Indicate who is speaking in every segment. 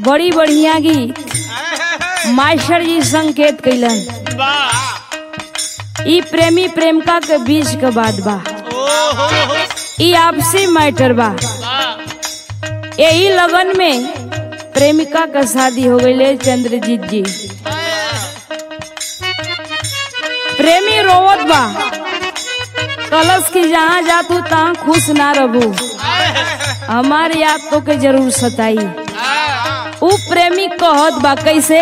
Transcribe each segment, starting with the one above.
Speaker 1: बड़ी बढ़िया गीत मास्टर जी संकेत कैलन ई प्रेमी प्रेमिका के बीच के बात बा ई आपसी मैटर बा यही लगन में प्रेमिका का शादी हो गई चंद्रजीत जी प्रेमी रोवत बा कलश की जहाँ जातू तहाँ खुश ना रहू हमार याद तो के जरूर सताई उ प्रेमी कहत बा कैसे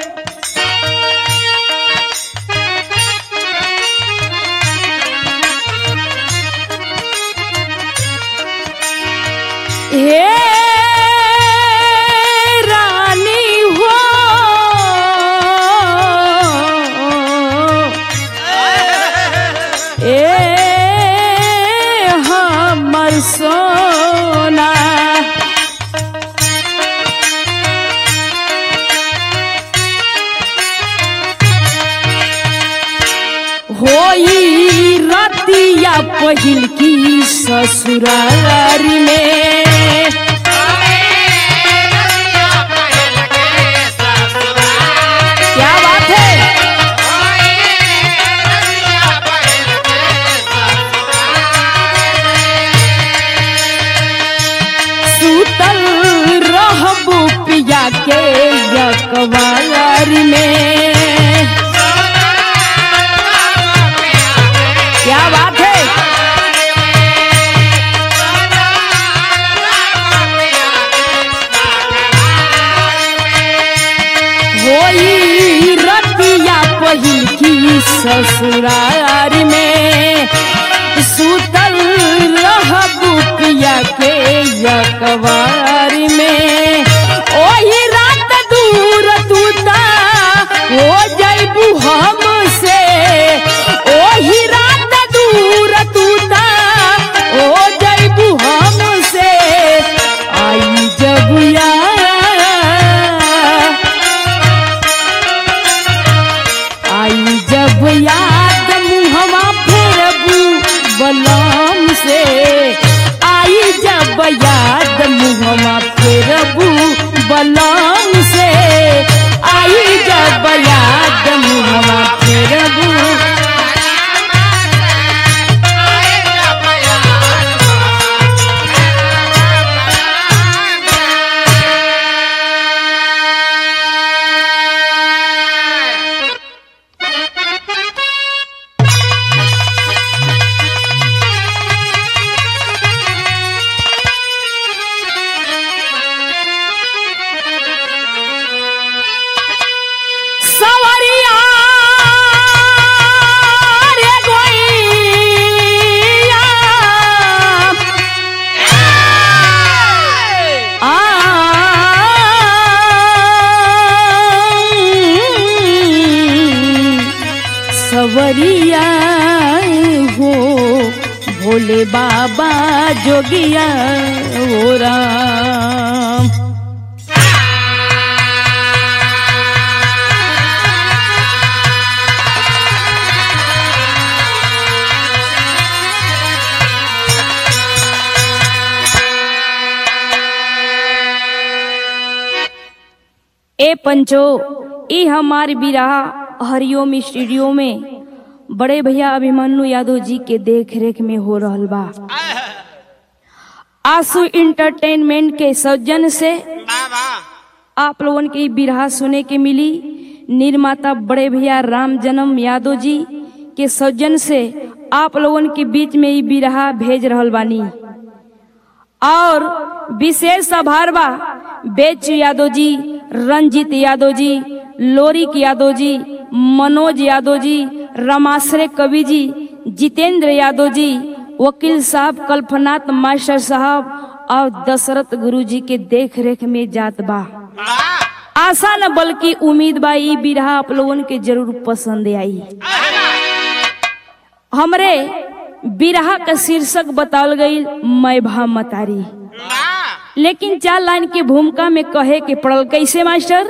Speaker 1: हे रानी हो ए हमर सोना होई रतिया पहिल की ससुरारी में क्या बात है सूतल रहबू पिया के यकवारी में क्या बात है होई रतिया पहिल की ससुरार में सुतल रहबू पिया के यकवार में ओही रात दूर तूता हो जैबू हमसे ओही रात दूर तूता हो जैबू हमसे आई जब यार आई जब याद मुहवा फेरबू बलम से आई जब याद मुहवा फेरबू बलम से आई जब याद मुहवा फेरबू सवरिया रे गोइया आ सवरिया हो भोले बाबा जोगिया हो राम ए पंचो ई हमार बिराह हरिओम स्टूडियो में बड़े भैया अभिमन्यु यादव जी के देख रेख में हो रहल बा आंसू इंटरटेनमेंट के सौजन से आप लोगन के ई बिरहा सुने के मिली निर्माता बड़े भैया राम जन्म यादव जी के सौजन से आप लोगन के बीच में ई बिरहा भेज रहल बानी और विशेष आभार बा बेच यादव जी रंजीत यादव जी लोरिक यादव जी मनोज यादव जी रमाश्रे कवि जी जितेंद्र यादव जी वकील साहब कल्पनाथ मास्टर साहब और दशरथ गुरु जी के देख रेख में जात बा आशा न बल्कि उम्मीद बा ई बिरहा आप लोगन के जरूर पसंद आई हमरे बिरहा का शीर्षक बतावल गई मैं भा मतारी लेकिन चार लाइन की भूमिका में कहे के पड़ल कैसे मास्टर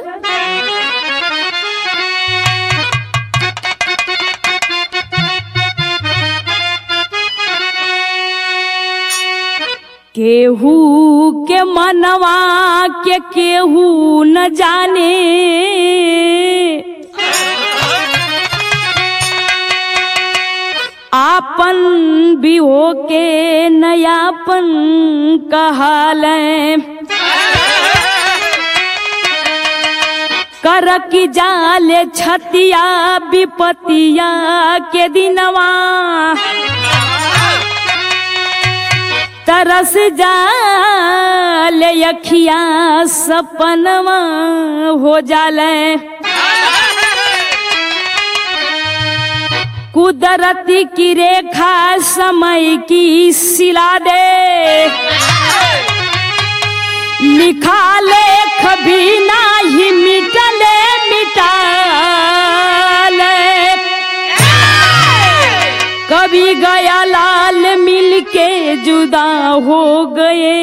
Speaker 1: केहू के मनवा के केहू न जाने आपन भी हो के नयापन कहाल कर की जाले छतिया विपतिया के दिनवा तरस जाले अखिया सपनवा हो जाले कुदरती की रेखा समय की सिला दे लिखा लेख भी नाही मिटले मिटाले कभी गया लाल मिल के जुदा हो गए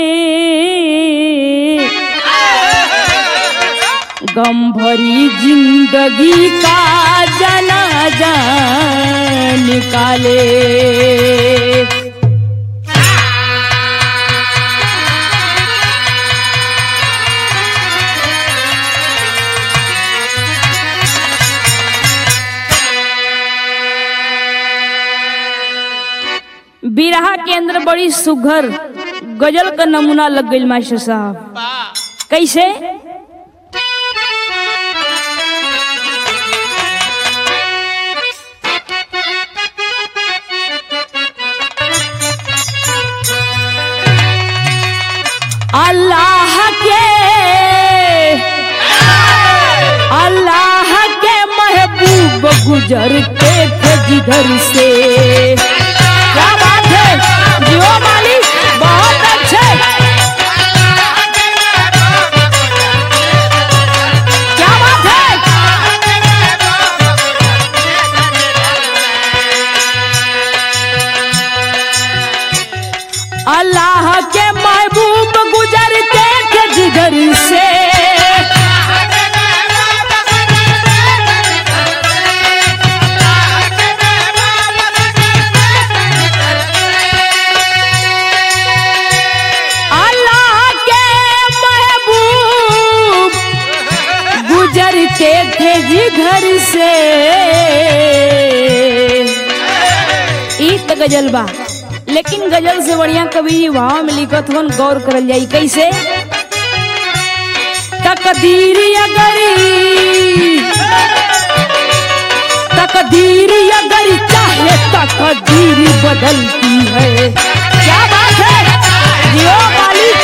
Speaker 1: गम भरी जिंदगी का जनाजा निकाले बिरहा के अंदर बड़ी सुघर गजल का नमूना लग गई मास्टर साहब कैसे अल्लाह के अल्लाह के महबूब गुजरते थे जिधर से क्या बात है जियो मालिक बहुत अच्छे क्या बात है अल्लाह के महबूब गुजरते थे जिधर से अल्लाह के महबूब गुजरते थे जिधर से ई त गजल बा लेकिन गजल से बढ़िया कवि भाव में लिखत हन गौर करल जाई कैसे तकदीर अगर तकदीर अगर चाहे तकदीर बदलती है क्या बात है जियो मालिक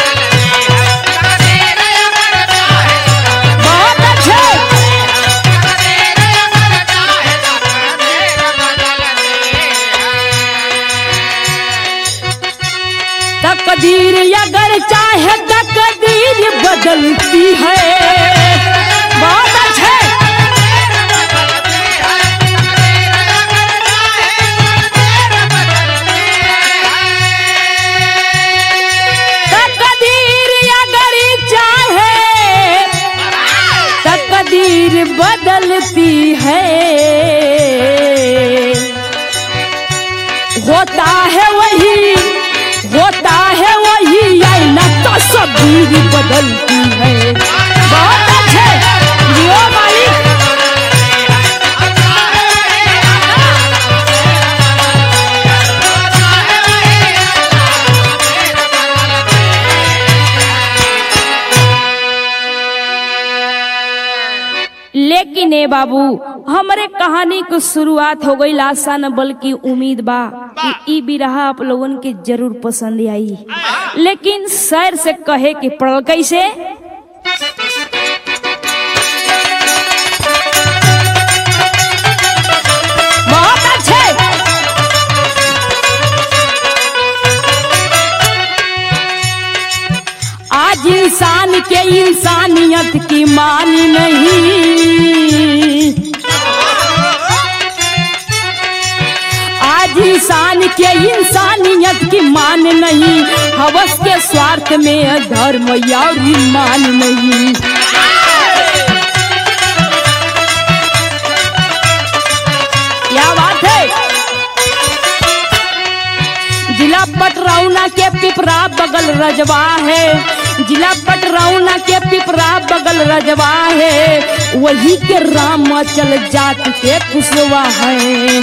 Speaker 1: बहुत अच्छे तकदीर अगर चाहे तकदीर बदलती है बहुत अच्छे तकदीर अगर चाहे तकदीर बदलती है होता है वही होता है वही आईना तस्वीर बदलती है बहुत अच्छे जियो मालिक लेकिन ए बाबू हमरे कहानी को शुरुआत हो गई आशा न बल्कि उम्मीद बा कि ई बिरहा आप लोगन के जरूर पसंद आई लेकिन सर से कहे के पड़ल कैसे बहुत अच्छे आज इंसान के इंसानियत की मान नहीं आज इंसान के इंसानियत की मान नहीं हवस के स्वार्थ में धर्म और ईमान नहीं क्या बात है जिला पटरा पटरौना के पिपरा बगल रजवा है जिला पटरौना के पिपरा बगल रजवा है वही के रामाचल जात के कुशवा है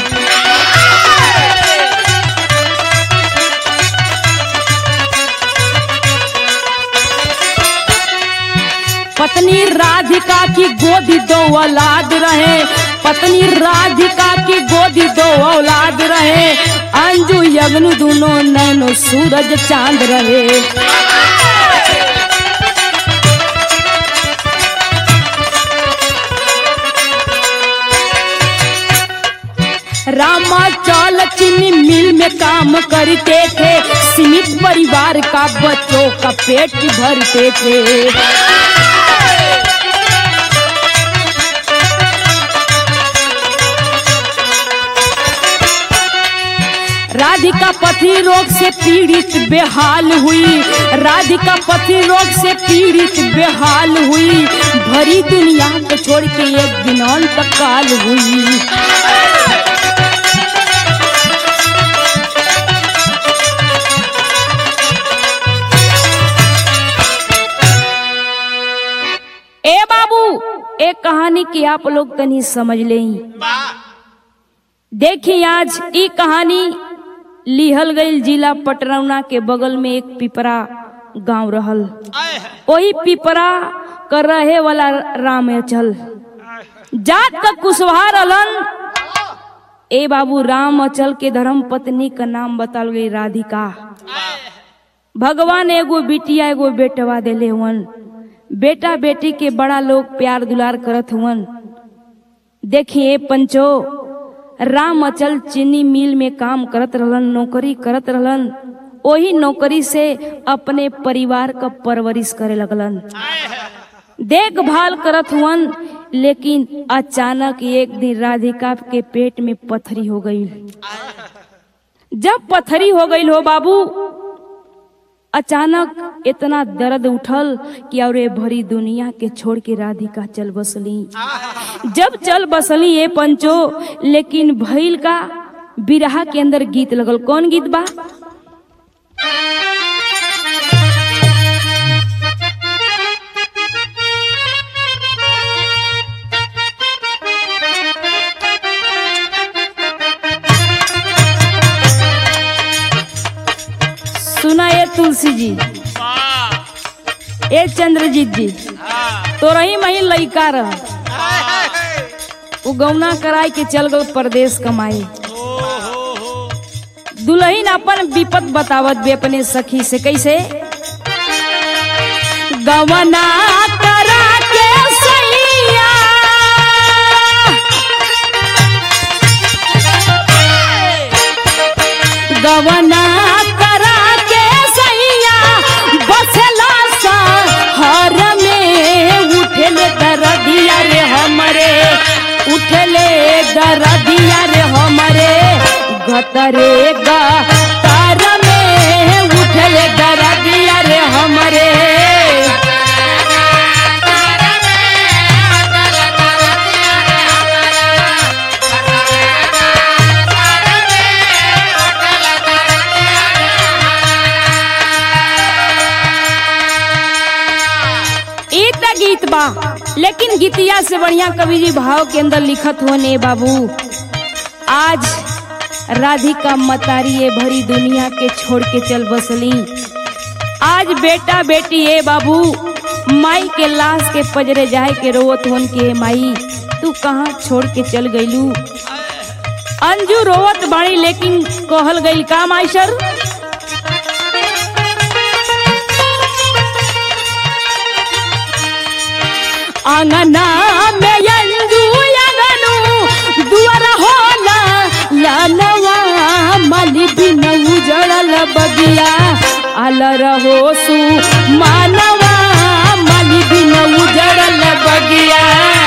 Speaker 1: पत्नी राधिका की गोदी दो औलाद रहे पत्नी राधिका की गोदी दो औलाद रहे अंजू यगनु दोनों नैनो सूरज चांद रहे रामाचल चीनी मिल में काम करते थे सीमित परिवार का बच्चों का पेट भरते थे राधिका पथरी रोग से पीड़ित बेहाल हुई राधिका पथरी रोग से पीड़ित बेहाल हुई भरी दुनिया को छोड़ के एक दिन अंत काल हुई ए बाबू एक कहानी की आप लोग तनी समझ लें देखिए आज ई कहानी लिहल गई जिला पटरौना के बगल में एक पिपरा गांव रहल वही पिपरा कर रहे वाला राम अचल जात का कुशवाहा रहलन ए बाबू राम अचल के धर्म पत्नी का नाम बताल गई राधिका भगवान एगो बिटिया एगो बेटवा देले हुवन बेटा बेटी के बड़ा लोग प्यार दुलार करत हुवन देखिए पंचो राम अचल चीनी मिल में काम करत रहलन नौकरी करत रहलन वही नौकरी से अपने परिवार का परवरिश करे लगलन देखभाल करत हुवन लेकिन अचानक एक दिन राधिका के पेट में पथरी हो गई जब पथरी हो गई हो बाबू अचानक इतना दर्द उठल कि और ये भरी दुनिया के छोड़ के राधिका चल बसली जब चल बसली ये पंचो लेकिन भइल का बिरहा के अंदर गीत लगल कौन गीत बा सुना ये तुलसी जी ए चंद्रजीत जी तो रही मही लइका रह उ गौना कराई के चल गल परदेश कमाए दुल्हन अपन विपत बतावत बे अपने सखी से कैसे गवना करा के सैया गवना करा के सैया बसला सा हर में उठले दरदिया रे हमरे उठले दरदिया रे हमरे गतरे गा तार में उठले दरदिया रे हमरे ई त गीत बा लेकिन गीतिया से बढ़िया कवि जी भाव के अंदर लिखत हुआ ने बाबू आज राधिका मतारी ये भरी दुनिया के छोड़ के चल बसली आज बेटा बेटी ए बाबू माई के लाश के पजरे जाए के रोवत होन के माई तू कहाँ छोड़ के चल गईलू अंजू रोवत बाड़ी लेकिन कहल गईल का माइशर आंगना में अंजू अंगनू दुआर होला लालवा माली बिन उजड़ल बगिया आल रहो सु मानवा माली बिन उजड़ल बगिया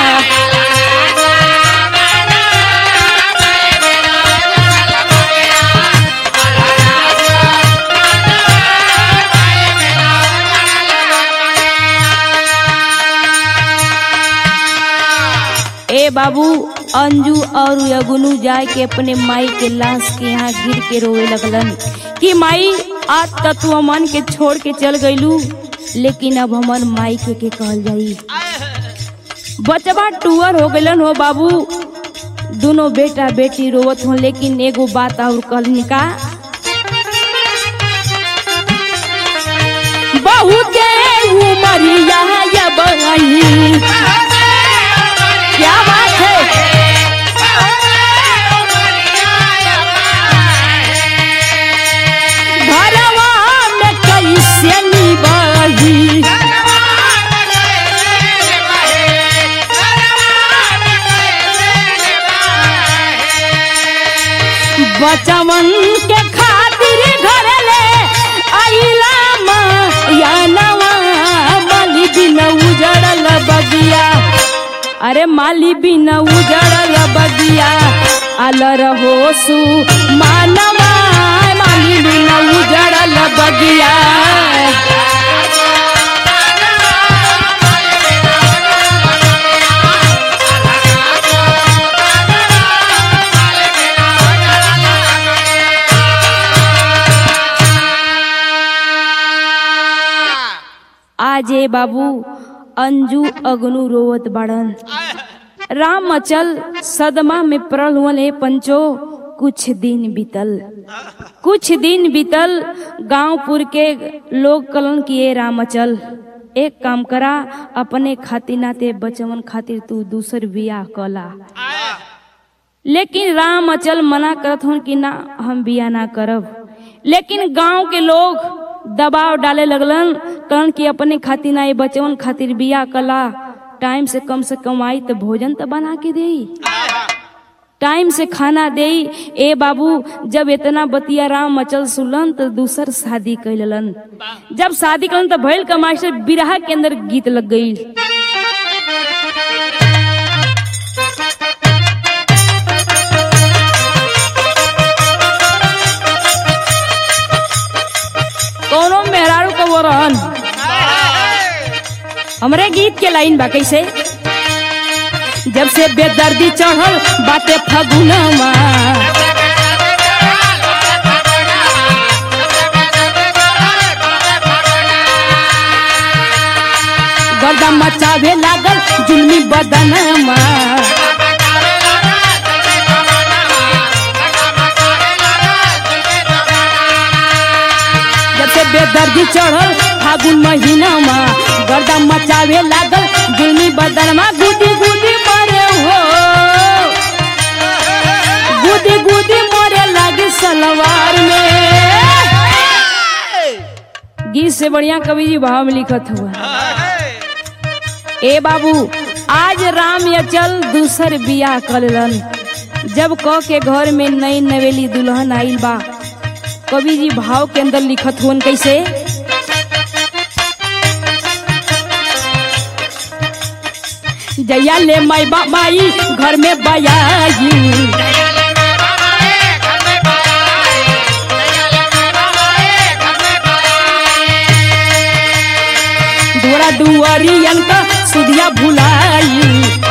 Speaker 1: ए बाबू अंजू और अगुनू जाए के अपने माई के लाश के यहाँ गिर के रोए लगलन कि माई आज तक तू अमन के छोड़ के चल गईलू लेकिन अब हमर माई के, के कहल जाई बचवा टूअर हो गलन हो बाबू दोनों बेटा बेटी रोवत हो लेकिन एगो बात और कहलनी का बहुते उमरिया या बही क्या बात है घरवा में कैसे निबही बचवन के खातिर घर ले आइला या नवा माली बिन उजड़ल बगिया अरे माली बिन उजड़ल बगिया अलर होसु मानवा माली बिन उजड़ल बगिया आज ए बाबू अंजू अगनू रोवत बाड़न राम अचल सदमा में पड़ल हुए पंचो कुछ दिन बीतल कुछ दिन बीतल गांवपुर के लोग कलन किए राम अचल एक काम करा अपने खातिर नाते बचवन खातिर तू दूसर बियाह कला लेकिन राम अचल मना करत हूँ कि ना हम बिया ना करब लेकिन गांव के लोग दबाव डाले लगलन कहन कि अपने खातिर ना ये बचवन खातिर बिया कला टाइम से कम से कमाई तो भोजन तो बना के दे टाइम से खाना दे ए बाबू जब इतना बतिया राम अचल सुलन तो दूसर शादी कैलन जब शादी कैलन तो भैल का मास्टर बिरहा के अंदर गीत लग गई कोनो मेहरारू को वो रहन हमरे गीत के लाइन बा कैसे जब से बेदर्दी चढ़ल बाटे फगुनमा गर्दा मचावे लागल जुलमी बदनमा जब से बेदर्दी चढ़ल फागुन महीनामा गर्दा मचावे लागल जुलमी बदनमा गुदी गुदी मरे हो गुदी गुदी मरे लागे सलवार में गीत से बढ़िया कवि जी भाव में लिखत हुआ ए बाबू आज राम अचल दूसर बियाह कलन जब क के घर में नई नवेली दुल्हन आइल बा कवि जी भाव के अंदर लिखत हुन कैसे जया ले माई बा माई घर में बयाई डोरा दुआरियन का सुधिया भुलाई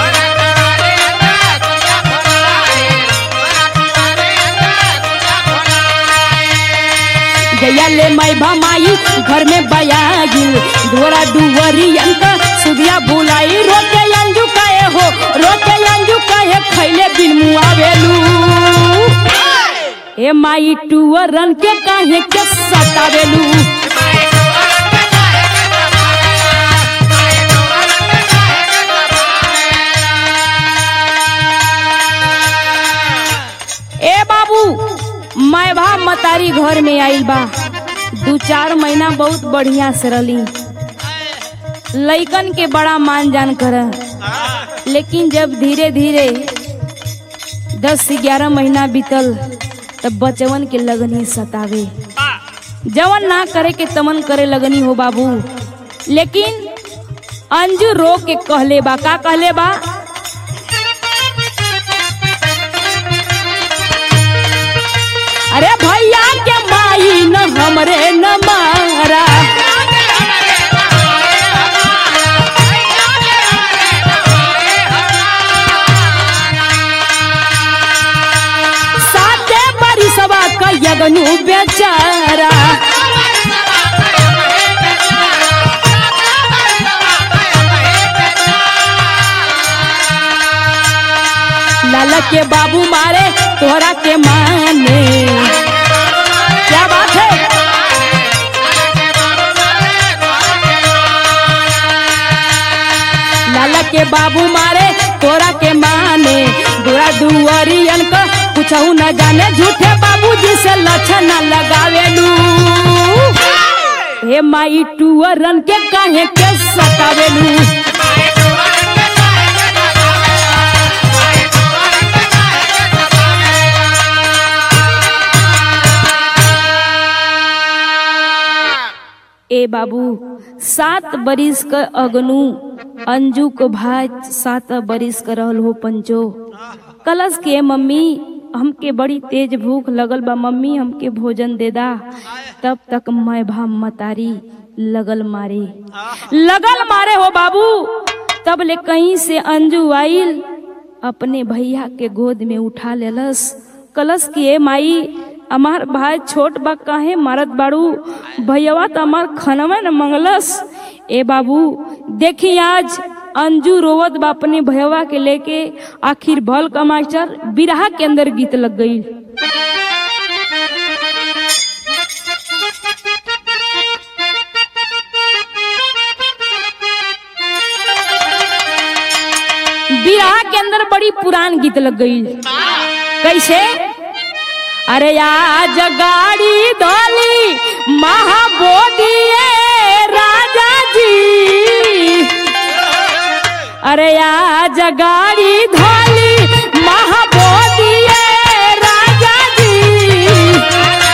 Speaker 1: जया ले माई बा माई घर में बयाई डोरा दुआरियन का सुधिया भुलाई रोके अंजू काहे हो रोके अंजू काहे खैले बिन मुआवेलू ए माई टुअरन के काहे के सतावेलू ए बाबू मैं भा मतारी घर में आइल बा दू चार महीना बहुत बढ़िया से रली लइकन के बड़ा मान जान कर लेकिन जब धीरे धीरे दस से ग्यारह महीना बीतल तब बचवन के लगनी सतावे जवन ना करे के तमन करे लगनी हो बाबू लेकिन अंजू रो के कहले बा का कहले बा अरे भैया के माई न हमरे न मारा साते बरिसवा का यगनु बेचारा के बाबू मारे तोहरा के माने क्या बात है लाला के बाबू मारे तोरा के माने दूरा दुआरियन का कुछ न जाने झूठे बाबूजी से लक्षण न लगावेलू हे माई टूअरन के काहे के सतावेलू ए बाबू सात बरिस क अगनू अंजू को भाई सात बरिस क रहल हो पंचो कलश के मम्मी हमके बड़ी तेज भूख लगल बा मम्मी हमके भोजन दे दा तब तक मैं भा मतारी लगल मारे लगल मारे हो बाबू तब ले कहीं से अंजू आइल अपने भैया के गोद में उठा लेलस कलश किए माई हमार भाई छोट बा काहे मारत बाड़ू भैया तो हमार खनवा न मंगलस ए बाबू देखी आज अंजू रोवत बा अपने भैया के लेके आखिर भल का मास्टर बिरहा के अंदर गीत लग गई बिरहा के अंदर बड़ी पुरान गीत लग गई कैसे अरे आज गाड़ी धोली महाबोधि राजा जी अरे आज गाड़ी धोली महाबोधि राजा जी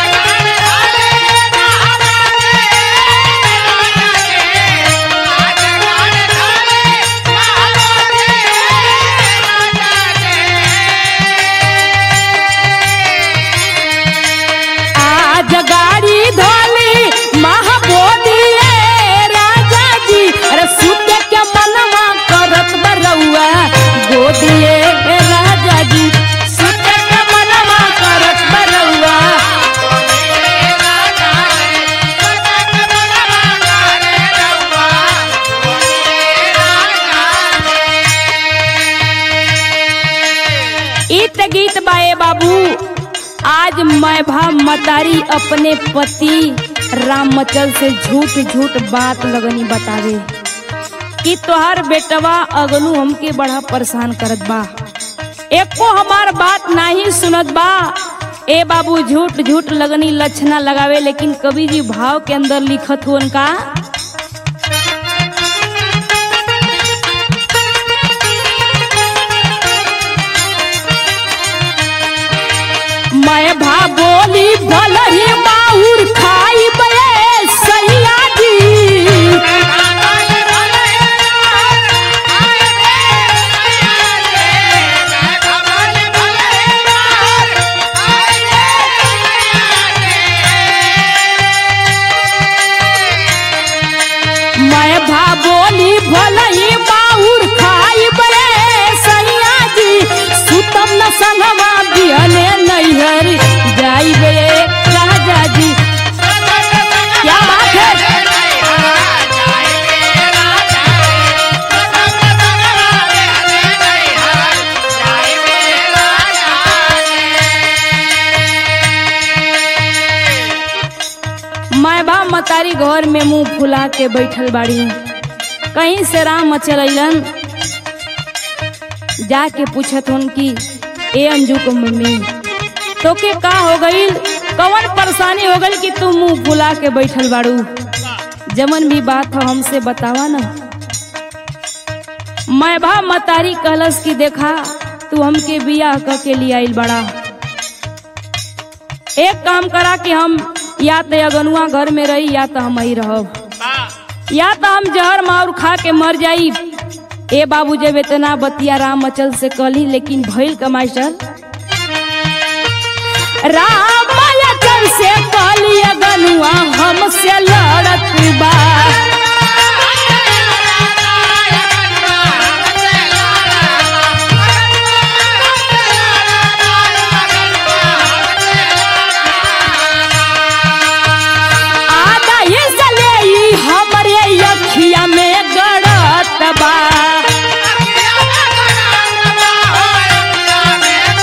Speaker 1: आज गाड़ी धोली महाबोधि राजा जी अरे सुत के मनवा करत बरौआ गोदिए राजा जी सुत के मनवा करत बरौआ इत गीत बाए बाबू आज मैं भा मतारी अपने पति रामचल से झूठ झूठ बात लगनी बतावे कि तोहार बेटवा अगलू हमके बड़ा परेशान करत बा एको हमार बात नहीं सुनत बा ए बाबू झूठ झूठ लगनी लक्षणा लगावे लेकिन कवि जी भाव के अंदर लिखत हुन का मैं भा बोली भलही माहुर खाई बे सैया जी मैं भा बोली भलही माहुर खाई बे सैया जी सुतम न संगवा बिहने नैहर जाई बे राजा जी क्या बात है मैं बा मतारी घर में मुंह फुला के बैठल बाड़ी कहीं से राम चलन जाके पूछत हन कि ए अंजू को मम्मी तो के का हो गई कवन परेशानी हो गई कि तू मुंह फुला के बैठल बाड़ू जमन भी बात हो हमसे बतावा ना मैं भा मतारी कहलस की देखा तू हमके बियाह क के लिए आइल बड़ा एक काम करा कि हम या तो अगनुआ घर में रही या तो हम ही रहब या तो हम जहर मार खा के मर जाई ए बाबू जब इतना बतिया राम अचल से कहली लेकिन भइल का मास्टर राम अचल से कहली अगनुआ हमसे लड़त बा आधा हिस्सा ले ई हमरे अखिया में गड़त बा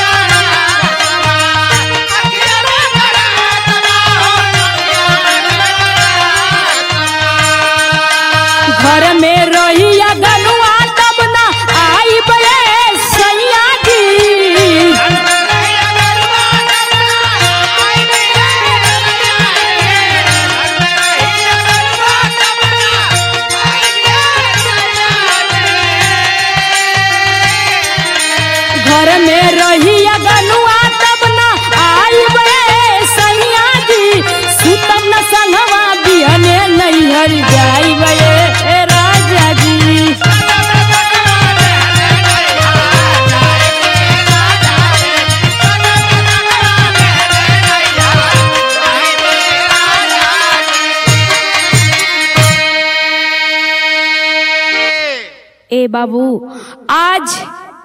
Speaker 1: ए बाबू आज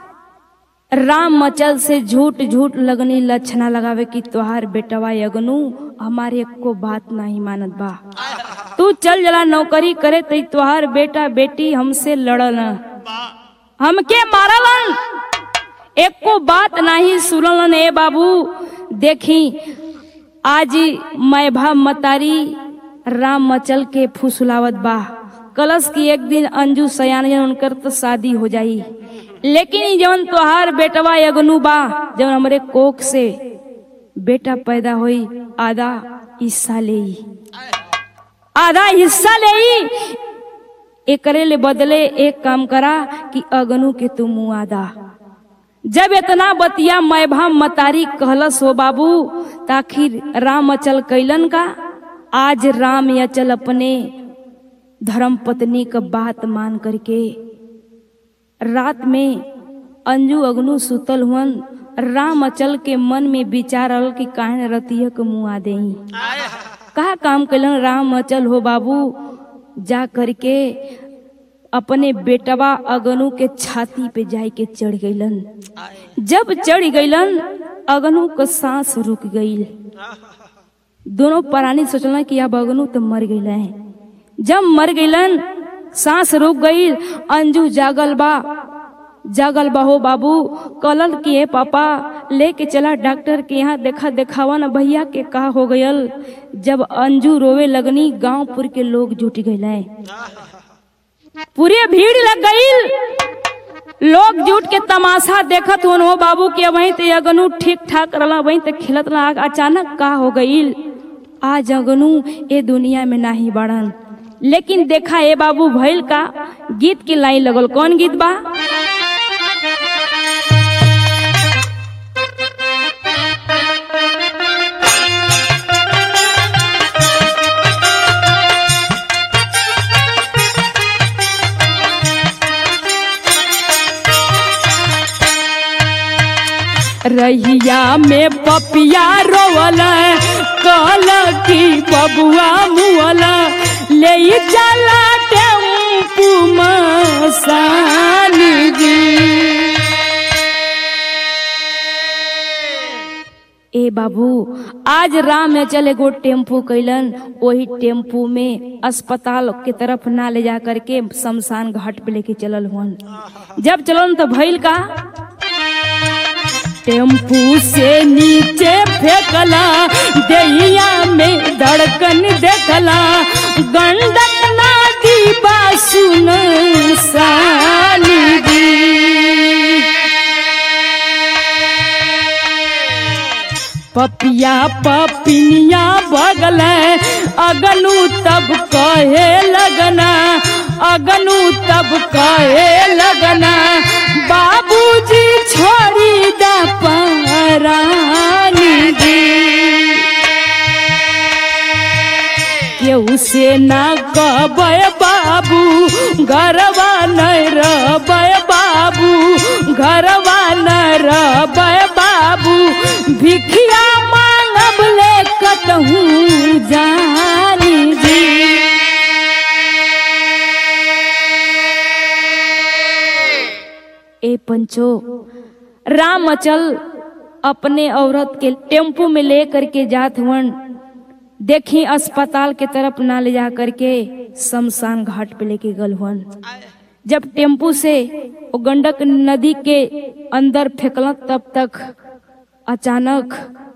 Speaker 1: राम मचल से झूठ झूठ लगनी लक्षणा लगावे कि तोहार बेटवा यगनू हमारे को बात नहीं मानत बा तू चल जला नौकरी करे तो तोहार बेटा बेटी हमसे लड़ल हमके मारलन एको बात नहीं सुनलन ए बाबू देखी आज मैभा मतारी राम मचल के फुसलावत बा कलश की एक दिन अंजू सयान उनकर तो शादी हो जाई लेकिन ई जवन तोहार बेटवा यगनू बा जवन हमरे कोख से बेटा पैदा होई आधा हिस्सा ले आधा हिस्सा ले एकरे ले बदले एक काम करा कि अगनू के तू मुँह आदा जब इतना बतिया मैभा मतारी कहलस हो बाबू ताखिर राम अचल कैलन का आज राम अचल अपने धर्म पत्नी का बात मान करके रात में अंजू अग्नु सुतल हुअन राम अचल के मन में विचार आल कि काहे रतिया के मुँह आ दई कहा काम कैलन राम अचल हो बाबू जा करके अपने बेटवा अगनु के छाती पे जाय के चढ़ गईलन जब चढ़ गईलन अगनु का सांस रुक गई दोनों प्राणी सोचलन कि अब अगनु तो मर गईला है जब मर गईलन सांस रुक गई अंजू जागल बा जागल बा हो बाबू कलल किए पापा लेके चला डॉक्टर के यहाँ देखा देखावा न भैया के का हो गयल जब अंजू रोवे लगनी गांवपुर के लोग जुट गए पूरे भीड़ लग गई लोग जुट के तमाशा देखत होन हो बाबू के वहीं ते अगनू ठीक ठाक रहा वहीं ते खिलत रहा अचानक का हो गई आज अगनू ए दुनिया में नाही बढ़न लेकिन देखा ए बाबू भैल का गीत की लाइन लगल कौन गीत बा रहिया में पपिया रोवल कल की बबुआ मुअल ले चला टेम्पू मसानी जी ए बाबू आज राम में चले गो टेम्पू कैलन वही टेम्पू में अस्पताल के तरफ ना ले जा करके शमशान घाट पे लेके चलल हुन जब चलन तो भइल का टेम्पू से नीचे फेंकला दहिया में धड़कन देखला गंडक नदी बा सुन साली दी पपिया पपिनिया बगल अगनू तब कहे लगना अगनू तब कहे लगना बाबूजी छोड़ी दा परानी दी केहू से ना कहबे बाबू घरवा नहीं रहबे बाबू घरवा नहीं रहबे बाबू भिखिया मांगब ले कतहू जानी जी ए पंचो राम अचल अपने औरत के टेम्पू में ले करके जात हुन देखी अस्पताल के तरफ ना ले जा करके शमशान घाट पे लेके गल हुन जब टेम्पू से वो गंडक नदी के अंदर फेंकल तब तक अचानक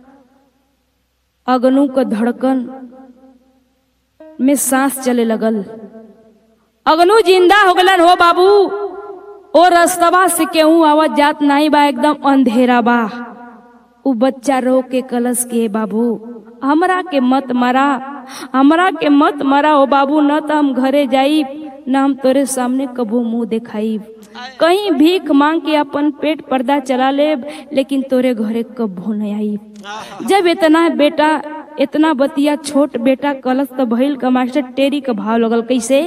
Speaker 1: अगनू का धड़कन में सांस चले लगल अगनू जिंदा हो गलन हो बाबू ओ रस्तवा से केहू आवाज जात नहीं बा एकदम अंधेरा बा उ बच्चा रो के कलश के बाबू हमरा के मत मरा हमरा के मत मरा ओ बाबू न तो हम घरे जाई न हम तोरे सामने कबू मुंह दिखाई कहीं भीख मांग के अपन पेट पर्दा चला ले लेकिन तोरे घरे कबू नहीं आई जब इतना बेटा इतना बतिया छोट बेटा कलश तो भइल का मास्टर टेरी का भाव लगल कैसे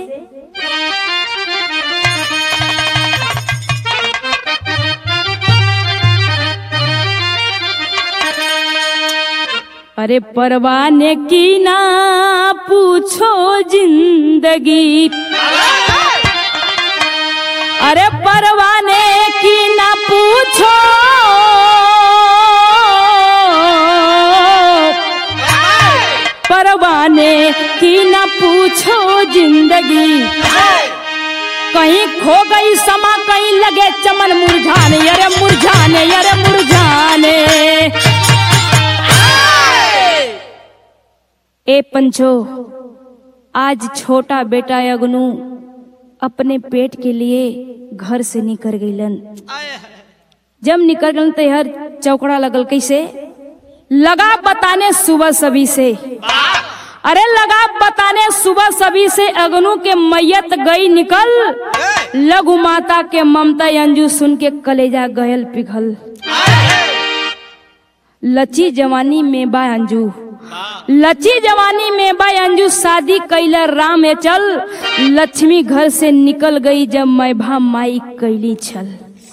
Speaker 1: अरे परवाने की ना पूछो जिंदगी अरे परवाने की ना पूछो परवाने की ना पूछो जिंदगी कहीं खो गई समा कहीं लगे चमन मुरझाने अरे मुरझाने अरे मुरझाने ए पंचो आज छोटा बेटा अगनू अपने पेट के लिए घर से निकल गईलन जब निकल गलन तो हर चौकड़ा लगल कैसे लगा बताने सुबह सभी से अरे लगा बताने सुबह सभी से अगनू के मैयत गई निकल लघु माता के ममता अंजू सुन के कलेजा गयल पिघल लची जवानी में बा अंजू लची जवानी में बा अंजू शादी कैला राम ए चल लक्ष्मी घर से निकल गई जब मैं भा माई कैली छल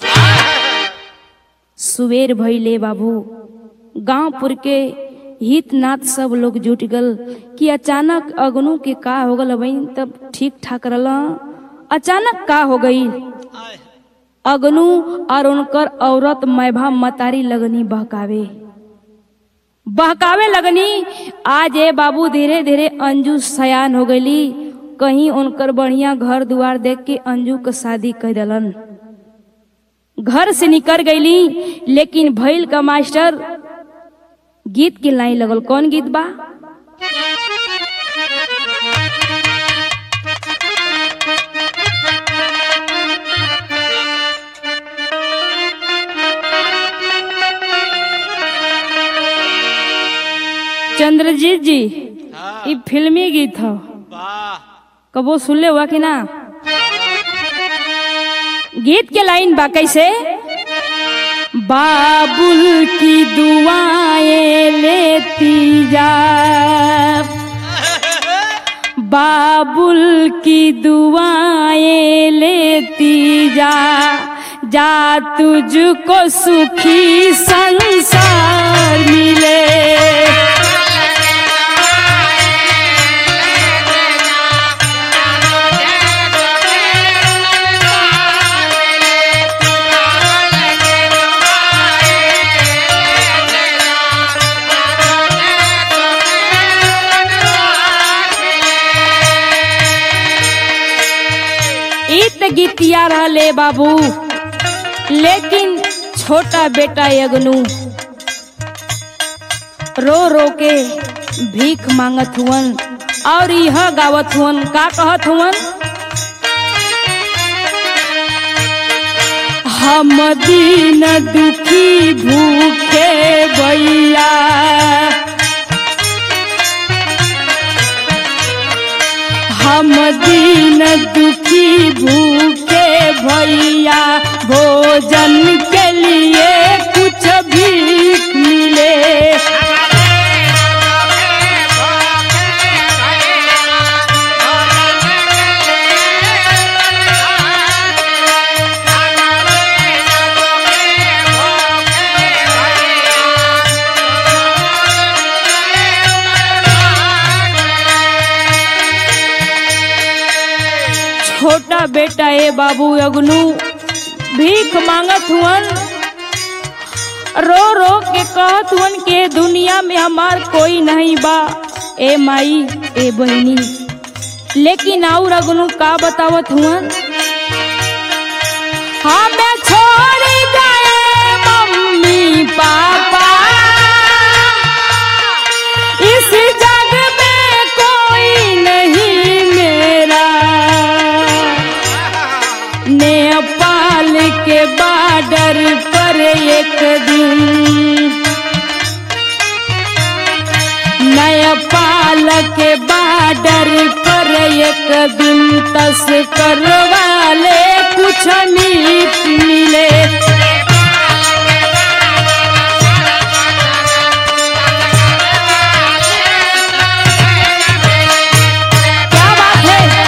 Speaker 1: सुवेर भैले बाबू गांवपुर के हित नाथ सब लोग जुट गल कि अचानक अगनू के का हो गल बहन तब ठीक ठाक रहल अचानक का हो गई अगनू और उनकर औरत मैभा मतारी लगनी बहकावे बहकावे लगनी आज ए बाबू धीरे धीरे अंजू सयान हो गईली कहीं उनकर बढ़िया घर दुआर देख के अंजू के शादी कर दलन घर से निकल गईली लेकिन भैल का मास्टर गीत के लाइन लगल कौन गीत बा चंद्रजीत जी ये फिल्मी गीत हो कबो सुनले हुआ कि ना गीत के लाइन बा कैसे बाबुल की दुआएं लेती जा बाबुल की दुआएं लेती जा जा तुझको सुखी संसार मिले इत गीतिया रहले बाबू लेकिन छोटा बेटा यगनू रो रो के भीख मांगत हुवन और यह गावत हुवन का कहत हुवन हम दीन दुखी भूखे भैया हम दीन दुखी भूखे भैया भोजन के लिए कुछ भीख मिले छोटा बेटा ए बाबू अगनू भीख मांगत हुवन रो रो के कहत हुवन के दुनिया में हमार कोई नहीं बा ए माई ए बहनी लेकिन और अगनू का बतावत हुवन हमें छोड़ गए मम्मी पापा इस जग में कोई नहीं मेरा नेपाल के बॉर्डर पर एक दिन नेपाल के बॉर्डर पर एक दिन तस्कर वाले कुछ मीट मिले क्या बात है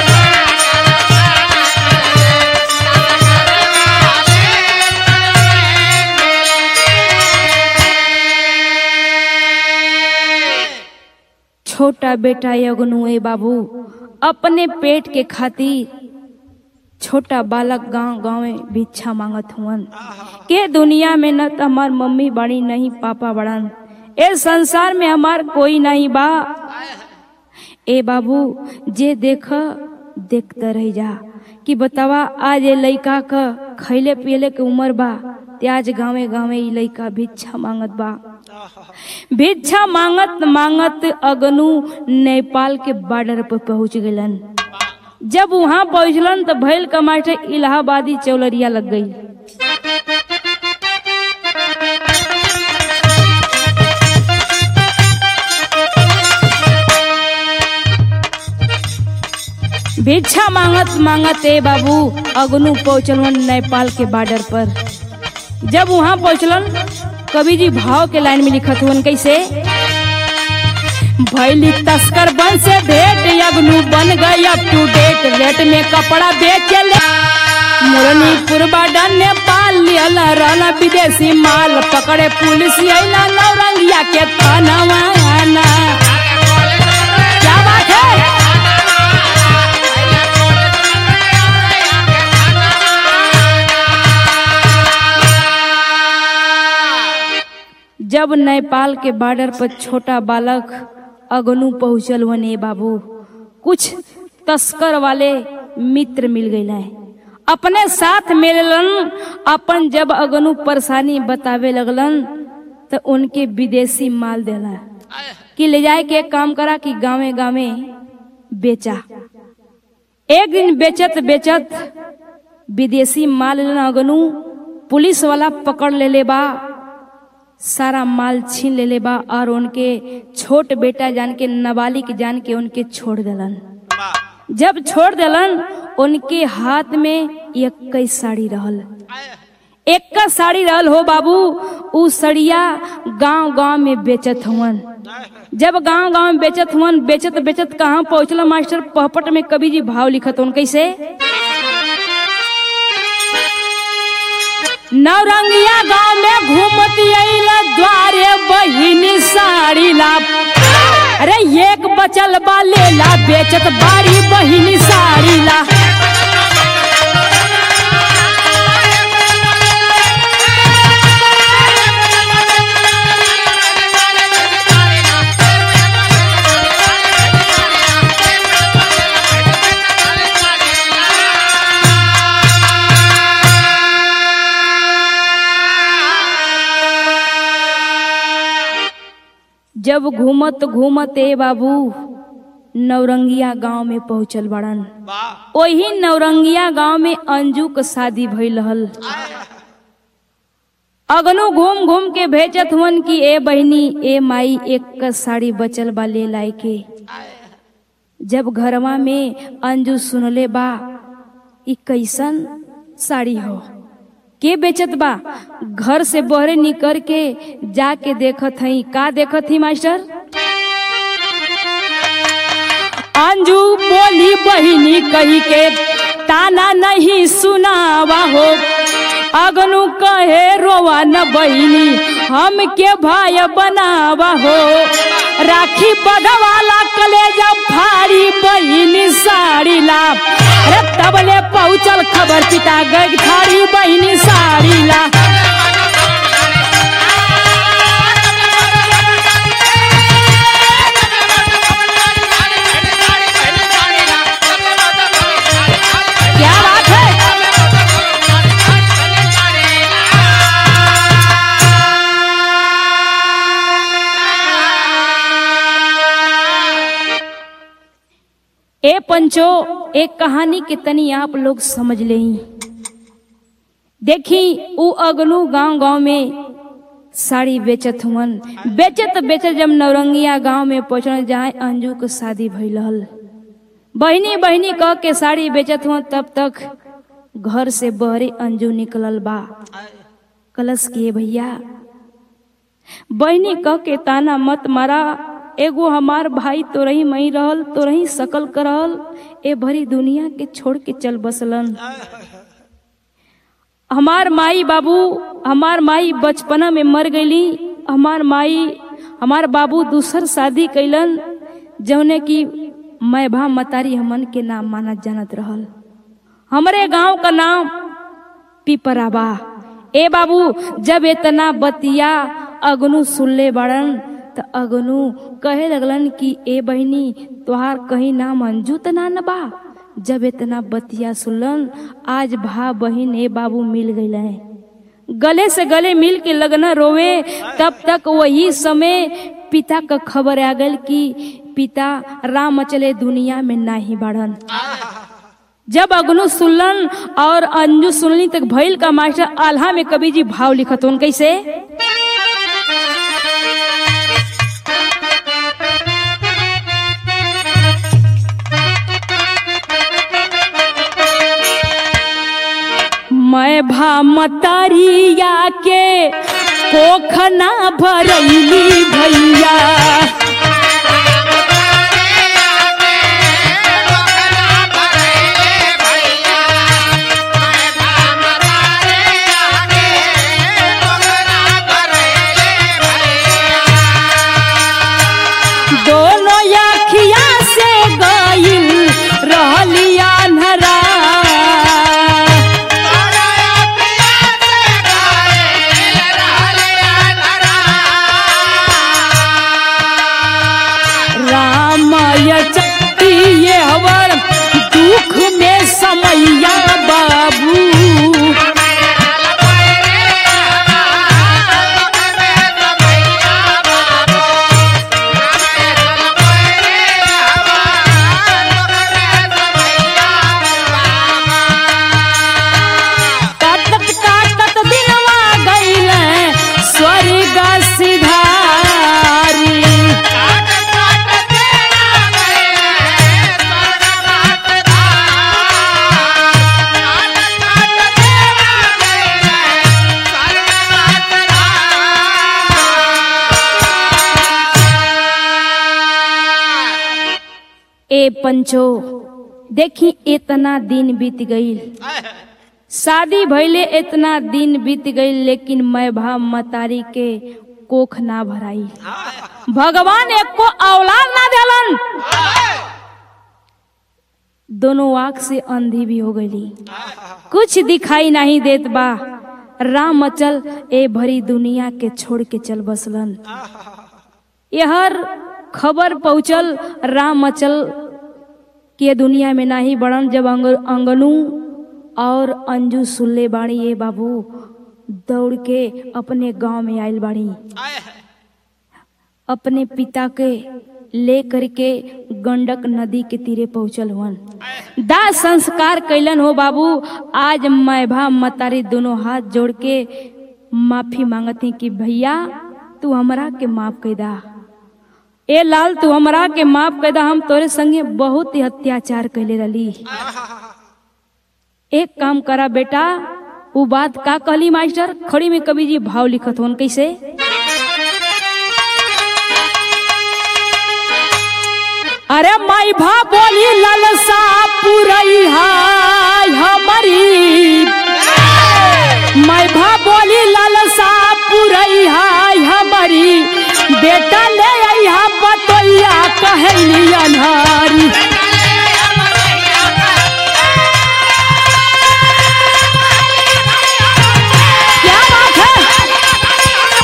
Speaker 1: छोटा बेटा यगनु ए बाबू अपने पेट के खातिर छोटा बालक गांव गांव में भिक्षा मांगत हुअन के दुनिया में न त हमार मम्मी बड़ी नहीं पापा बड़न ए संसार में हमार कोई नहीं बा ए बाबू जे देख देखते रह जा कि बतावा आज ये लइका क खैले पियले के उम्र बा ते आज गाँवे गाँवे ई लइका भिक्षा मांगत बा भिक्षा मांगत मांगत अगनू नेपाल के बॉर्डर पर पहुंच गलन जब वहां पहुंचलन तो भैल का मास्टर इलाहाबादी चौलरिया लग गई भिक्षा मांगत मांगत ए बाबू अगनू पहुंचलन नेपाल के बॉर्डर पर जब वहां पहुंचलन कवि जी भाव के लाइन में लिखत हुन कैसे भैली तस्कर बन से भेंट अगनू बन गई अप टू डेट रेट में कपड़ा बेचे ले मुरनीपुर बॉर्डर नेपाल लियल रहला विदेशी माल पकड़े पुलिस अइला नौरंगिया के तनवा क्या बात है जब नेपाल के बॉर्डर पर छोटा बालक अगनू पहुंचल वने बाबू कुछ तस्कर वाले मित्र मिल गए अपने साथ मिललन अपन जब अगनू परेशानी बतावे लगलन तो उनके विदेशी माल देला कि ले जाए के काम करा कि गांवे गांवे बेचा एक दिन बेचत बेचत विदेशी माल लेना अगनू पुलिस वाला पकड़ ले ले बा सारा माल छीन ले ले बा और उनके छोट बेटा जान के नाबालिग जान के उनके छोड़ देलन जब छोड़ देलन उनके हाथ में इक्कीस साड़ी रहल एक का साड़ी रहल हो बाबू उ सड़िया गांव गांव में बेचत हुवन जब गांव गांव में बेचत हुवन बेचत बेचत कहाँ पहुंचल मास्टर पहपट में कवि जी भाव लिखत हुन कैसे नौरंगिया गांव में घूमती अइला द्वारे बहिनी साड़ी ला अरे एक बचल बा लेला बेचत बारी बहिनी साड़ी ला जब घूमत घूमत ए बाबू नौरंगिया गांव में पहुंचल बड़न वही नौरंगिया गांव में अंजू के शादी भइल रहल अगनो घूम घूम के भेजत हुन कि ए बहनी ए माई एक का साड़ी बचल बा ले लाई के जब घरवा में अंजू सुनले बा ई कैसन साड़ी हो के बेचत बा घर से बहरे निकल के जाके देखत हई का देखत ही मास्टर अंजू बोली बहिनी कही के ताना नहीं सुनावा हो अगनु कहे रोवा न बहिनी हम के भाई बनावा हो राखी बधवाला कलेजा फाड़ी बहिनी साड़ी ला अरे तबले पहुँचल खबर पिता गग थारी बहिनी साड़ी ला क्या बात है ए पंचो एक कहानी के तनी आप लोग समझ ले देखी उ अगनू गांव गांव में साड़ी बेचत हुवन बेचत बेचत जब नौरंगिया गांव में पहुंचल जहाँ अंजू के शादी भइल रहल बहिनी बहिनी कह के साड़ी बेचत हुआ तब तक घर से बहरे अंजू निकलल बा कलश किए भैया बहिनी कह के ताना मत मारा एगो हमार भाई तो रही मई रहल तो रही सकल कर रहल ए भरी दुनिया के छोड़ के चल बसलन हमार माई बाबू हमार माई बचपना में मर गईली हमार माई हमार बाबू दूसर शादी कैलन जौने की मैं भा मतारी हमन के नाम मानत जानत रहल हमरे गांव का नाम पिपराबा ए बाबू जब इतना बतिया अगनु सुनले बड़न त अगनु कहे लगलन कि ए बहनी तोहार कहीं नाम अंजू त ना न बा जब इतना बतिया सुनलन आज भा बहन ए बाबू मिल गईल है गले से गले मिल के लगना रोवे तब तक वही समय पिता का खबर आ गल कि पिता राम चले दुनिया में नाही बढ़न जब अगनु सुनलन और अंजू सुनली तक भइल का मास्टर आल्हा में कवि जी भाव लिखत उन कैसे मैं भा मतरिया के कोखना भरैली भैया दोनों अखिया से गईल रहलिया नरा रामाय चक्तिये हवर दुख में समैया बाबू काटत काटत दिनवा गईल स्वर्ग सिधारी ए पंचो देखी इतना दिन बीत गईल शादी भइले इतना दिन बीत गईल लेकिन मैं भा मतारी के कोख ना भराई भगवान एक को औलाद ना देलन दोनों आंख से अंधी भी हो गई कुछ दिखाई नहीं देत बा राम अचल ए भरी दुनिया के छोड़ के चल बसलन यहर खबर पहुंचल राम अचल के दुनिया में नाही बड़न जब अंग, अंगनू और अंजू सुल्ले बाड़ी ये बाबू दौड़ के अपने गांव में आयल बाड़ी अपने पिता के ले करके गंडक नदी के तीरे पहुंचल हुअन दाह संस्कार कैलन हो बाबू आज मैं भा मतारी दोनों हाथ जोड़ के माफी मांगती कि भैया तू हमरा के माफ कर दा ए लाल तू हमरा के माफ कर दा हम तोरे संगे बहुत ही अत्याचार कैले रही एक काम करा बेटा वो बात का कहली मास्टर खड़ी में कवि जी भाव लिखत होन कैसे अरे माई भा बोली ललसा पुरई हाय हमारी माई भा बोली ललसा पुरई हाय हमारी बेटा ले आई बतैया कहली अनहारी क्या बात है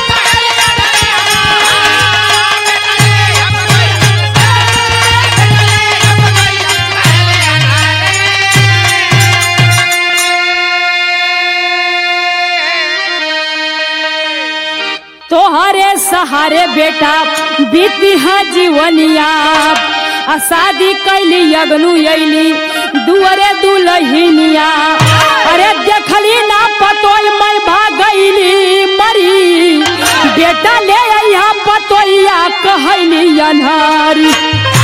Speaker 1: तोहरे सहारे बेटा बीती है जीवनिया आ शादी कैली अगनु अली दुअरे दुलहिनिया अरे देखली ना पतोय मैं भागैली मरी बेटा ले अइहा पतोइया कहली अनहारी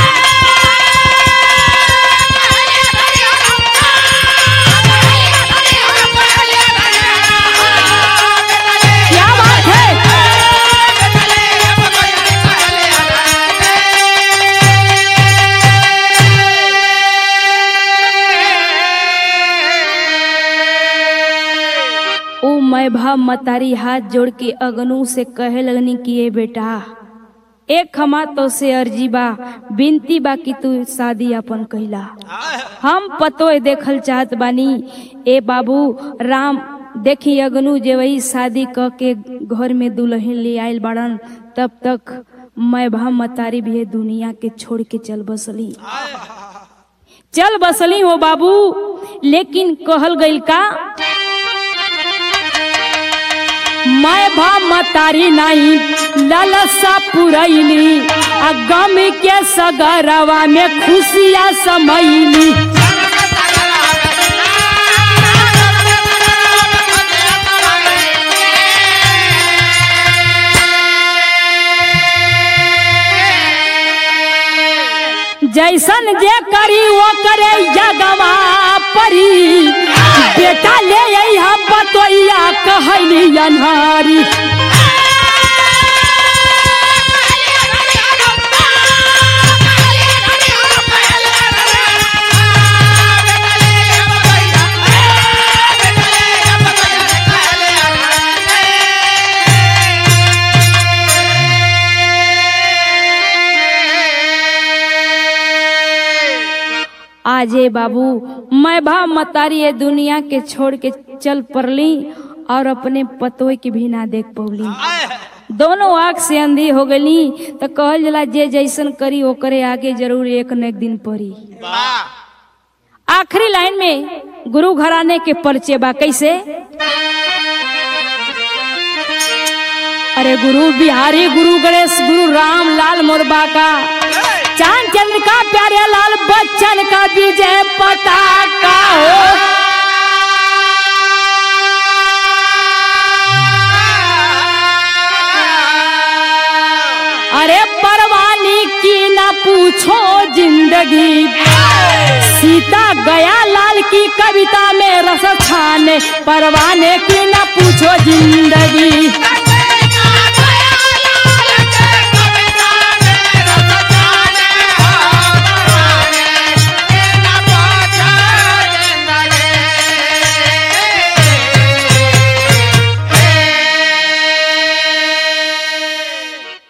Speaker 1: क्या बात है ओ मैं भा मतारी हाथ जोड़ के अगनू से कहे लगनी कि ये बेटा एक हमा तो से अर्जी बा बिनती बा कि तू शादी अपन कहला हम पतो देखल चाहत बानी ए बाबू राम देखी अगनु जे वही शादी क के घर में दुल्हन ले आयल बाड़न तब तक मैं भा मतारी भी दुनिया के छोड़ के चल बसली चल बसली हो बाबू लेकिन कहल गइल का मैं भा मतारी नहीं लालसा पुरैली आ गम के सगरवा में खुशियाँ समैली जैसन जे करी वो करे जगवा परी बेटा ले यहाँ बतोइया कहली अनहारी आजे बाबू मैं भा मतारी ये दुनिया के छोड़ के चल पड़ली और अपने पतोय के भी ना देख पौली दोनों आंख से अंधी हो गली तो कहल जला जे जैसन करी ओकरे आगे जरूर एक न एक दिन पड़ी आखिरी लाइन में गुरु घराने के परिचय बा कैसे अरे गुरु बिहारी गुरु गणेश गुरु राम लाल मोरबा का चांद चंद्र का प्यारे लाल बच्चन का विजय पताका हो अरे परवानी की ना पूछो जिंदगी सीता गया लाल की कविता में रस छाने परवाने की ना पूछो जिंदगी